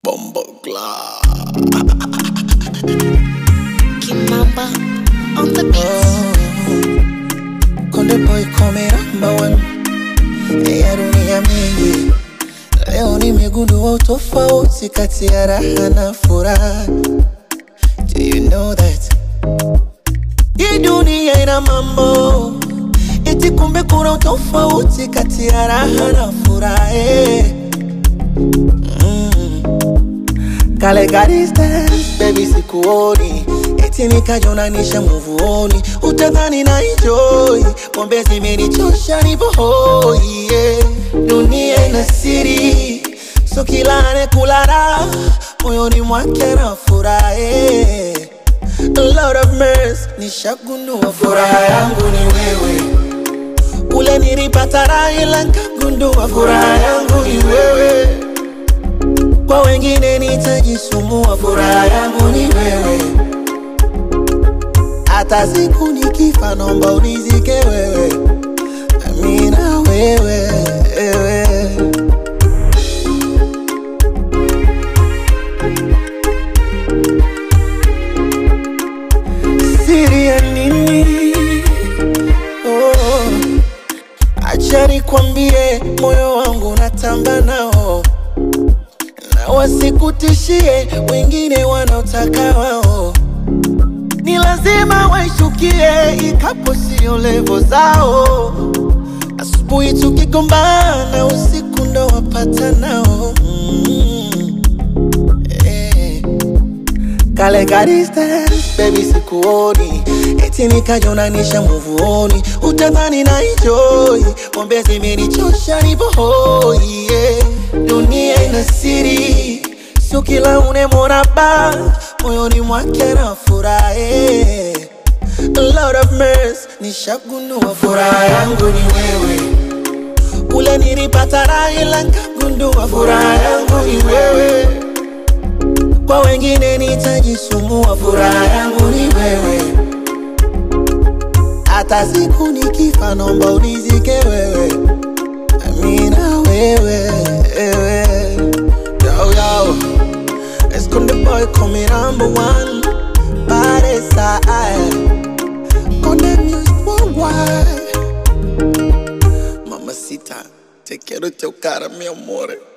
Bombo Glad. Kimamba on the beat. Konde boy come number one. Ya dunia mingi. Leo nimegundua utofauti kati ya raha na furaha. Do you know that? Hii dunia ina mambo eti, kumbe kuna utofauti kati ya raha na furaha. eh. Kale ka distance, baby sikuoni eti nikajonanisha muvuoni, utadhani na enjoy pombe zimenichosha nipo hoi yeah. Dunia ina siri, so kila anekula raha moyoni mwake na furahi A lot of mess, nishagundua furaha yangu ni wewe ule nilipata raha ila nkagundua furaha yangu ni wewe kwa wengine nitajisumbua, furaha yangu ni wewe. Hata siku nikifa, naomba unizike wewe, amina wewe, wewe. Siri ya nini? Oh, acha nikwambie, moyo wangu natamba nao na wasikutishie wengine wanaotaka wao, ni lazima waishukie, ikapo sio levo zao. Asubuhi tukigombana, usiku ndo wapata nao mm. eh. Kale ka distance, baby sikuoni eti nikajonanisha muvuoni, utadhani na enjoy pombe zimenichosha nipo hoi yeah. Dunia ina siri, sio kila unemwona ba moyoni mwake na furahi A lot of mess, nishagundua furaha yangu ni wewe ule nilipata raha ila nkagundua furaha yangu ni wewe kwa wengine nitajisumbua, furaha yangu ni wewe. Hata siku nikifa, naomba unizike wewe, amina wewe, wewe. Yo, yo. Let's go the boy coming number one Body side Konde music worldwide Mamacita, te quiero chocar, mi amore